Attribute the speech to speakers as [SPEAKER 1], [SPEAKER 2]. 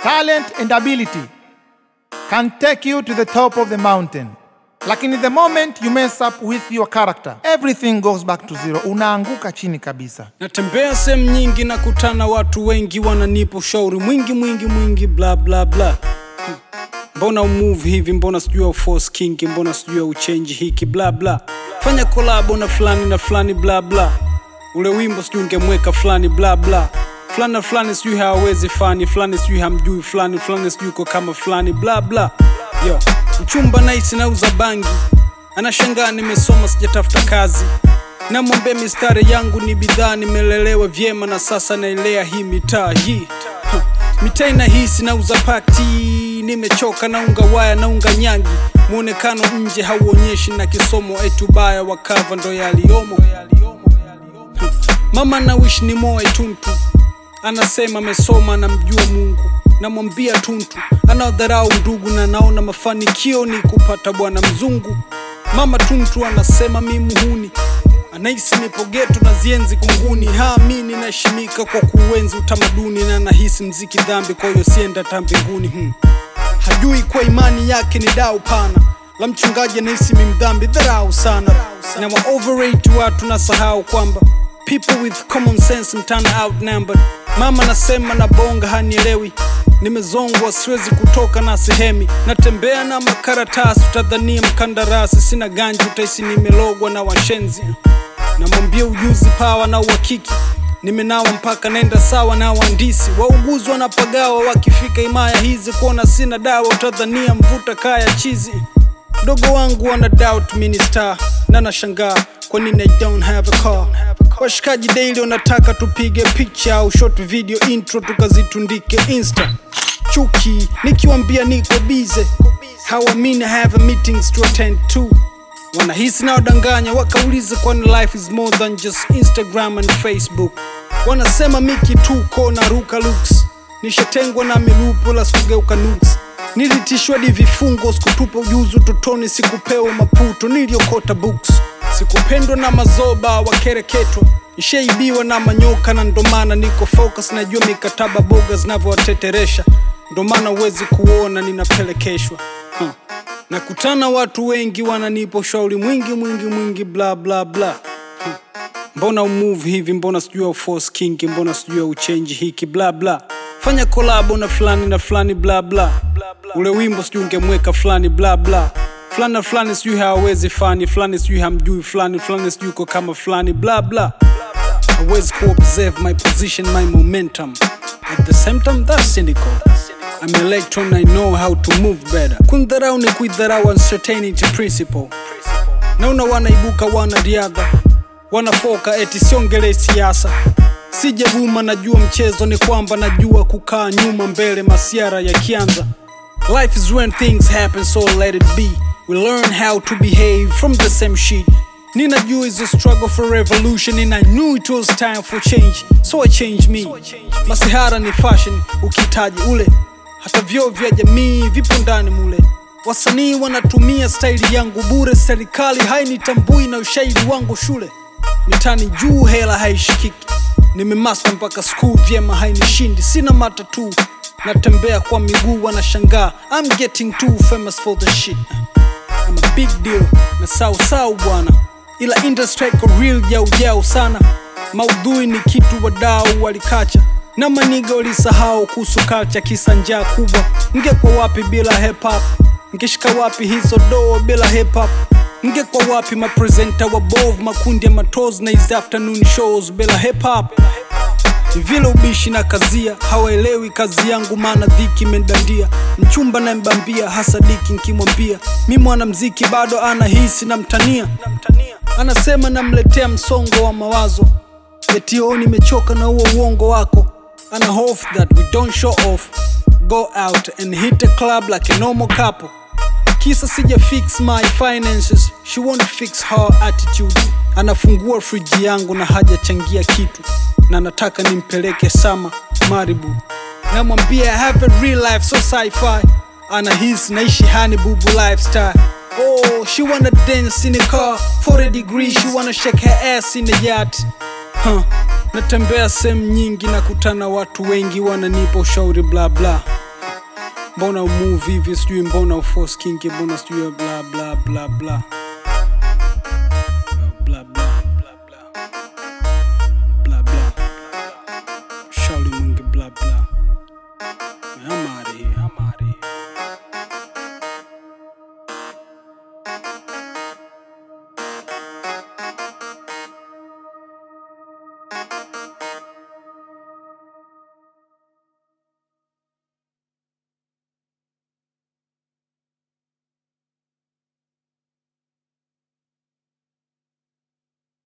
[SPEAKER 1] talent and ability can take you to the top of the mountain. Lakini the moment you mess up with your character, everything goes back to zero. Unaanguka chini kabisa.
[SPEAKER 2] natembea sehemu nyingi na kutana watu wengi wananipa ushauri mwingi mwingi mwingi bla bla bla Hmm. mbona umove hivi mbona sijui force king mbona sijui uchenji hiki bla bla fanya kolabo na fulani na fulani bla bla ule wimbo sijui ungemweka fulani bla bla fulani na fulani sijui hawawezi fani fulani sijui hamjui fulani fulani sijui uko kama fulani bla bla yo mchumba naisi nauza bangi anashangaa nimesoma sijatafuta kazi namwambia mistari yangu ni bidhaa nimelelewa vyema na sasa naelea hii mitaa hii Ha, mitaa inahisi nauza pati nimechoka naunga waya naunga nyangi mwonekano nje hauonyeshi na kisomo etubaya wakava ndo yaliyomo Ha, mama nawishi ni moe tuntu anasema amesoma namjua mungu namwambia tuntu anaodharau ndugu na naona mafanikio ni kupata bwana mzungu mama tuntu anasema mi muhuni anahisi nipo geto na zienzi kunguni haamini naheshimika kwa kuenzi utamaduni na nahisi mziki dhambi kwa hiyo sienda ta mbinguni hmm. hajui kwa imani yake ni dau pana la mchungaji anahisi mi mdhambi dharau sana na wa overrate watu na sahau kwamba people with common sense mtana outnumbered mama nasema na bonga hanielewi nimezongwa siwezi kutoka na sehemi natembea na makaratasi utadhania mkandarasi sina ganji utaisi nimelogwa na washenzi namwambia ujuzi pawa na uhakiki nimenawa mpaka nenda sawa na waandisi wauguzi wanapagawa wakifika himaya hizi kuona sina dawa utadhania mvuta kaya chizi mdogo wangu wana doubt minister na nashangaa kwa nini I don't have a car washikaji daily wanataka tupige picha au short video intro tukazitundike insta chuki nikiwambia niko bize hawamini I have a meetings to attend to wanahisi na wadanganya wakauliza kwani life is more than just instagram and facebook wanasema miki tuko na ruka looks nishatengwa na milupo la sikugeuka nuks nilitishwa di vifungo sikutupa ujuzi utotoni sikupewa maputo niliokota books sikupendwa na mazoba wakereketwa nishaibiwa na manyoka na ndomana niko focus najua mikataba boga zinavyowateteresha ndomana huwezi kuona ninapelekeshwa huh. nakutana watu wengi wananipa ushauri mwingi mwingi mwingi bla bla bla huh. mbona umove hivi mbona sijui force king mbona sijui uchenji hiki bla bla fanya kolabo na fulani na fulani bla bla ule wimbo sijui ungemweka fulani bla bla fulani na fulani sijui hawawezi fani fulani sijui hamjui fulani fulani sijui uko kama fulani bla bla hawezi kuobserve my position my momentum at the same time that's cynical I'm electron I know how to move better kundharau ni kuidharau uncertainty principle naona wanaibuka wanariadha wanafoka eti siongele siasa sijavuma najua mchezo ni kwamba najua kukaa nyuma mbele masiara yakianza life is when things happen so let it be we learn how to behave from the same shit ninajua is a struggle for revolution and i knew it was time for change so i changed me masihara ni fashion ukitaji ule hata vyoo vya jamii vipo ndani mule wasanii wanatumia staili yangu bure serikali hainitambui na ushairi wangu shule mitani juu hela haishikiki nimemasta mpaka skuu vyema hainishindi sina matatu natembea kwa miguu wanashangaa I'm getting too famous for the shit I'm a big deal na sau sau bwana ila industry iko real jau jau sana maudhui ni kitu wadau walikacha na maniga walisahau kuhusu culture kisa njaa kubwa ngekwa wapi bila hip hop ngeshika wapi hizo doo bila hip hop ngekwa wapi mapresenta wabovu makundi ya matos na hizi afternoon shows bila hip hop ni vile ubishi na kazia hawaelewi kazi yangu maana dhiki imendandia mchumba na mbambia hasa diki nkimwambia mi mwanamziki bado anahisi na mtania anasema namletea msongo wa mawazo etio nimechoka na huo uongo wako ana hope that we don't show off go out and hit a club like a normal couple kisa sija fix my finances she won't fix her attitude anafungua friji yangu na hajachangia kitu na nataka nimpeleke sama maribu namwambia I have a real life so sci-fi anahisi naishi hani bubu lifestyle oh she wanna dance in a car 40 degrees she wanna shake her ass in a yacht huh. natembea sehemu nyingi na kutana watu wengi wananipa ushauri bla bla mbona umove hivi sijui mbona uforce kinki mbona sijui bla bla bla bla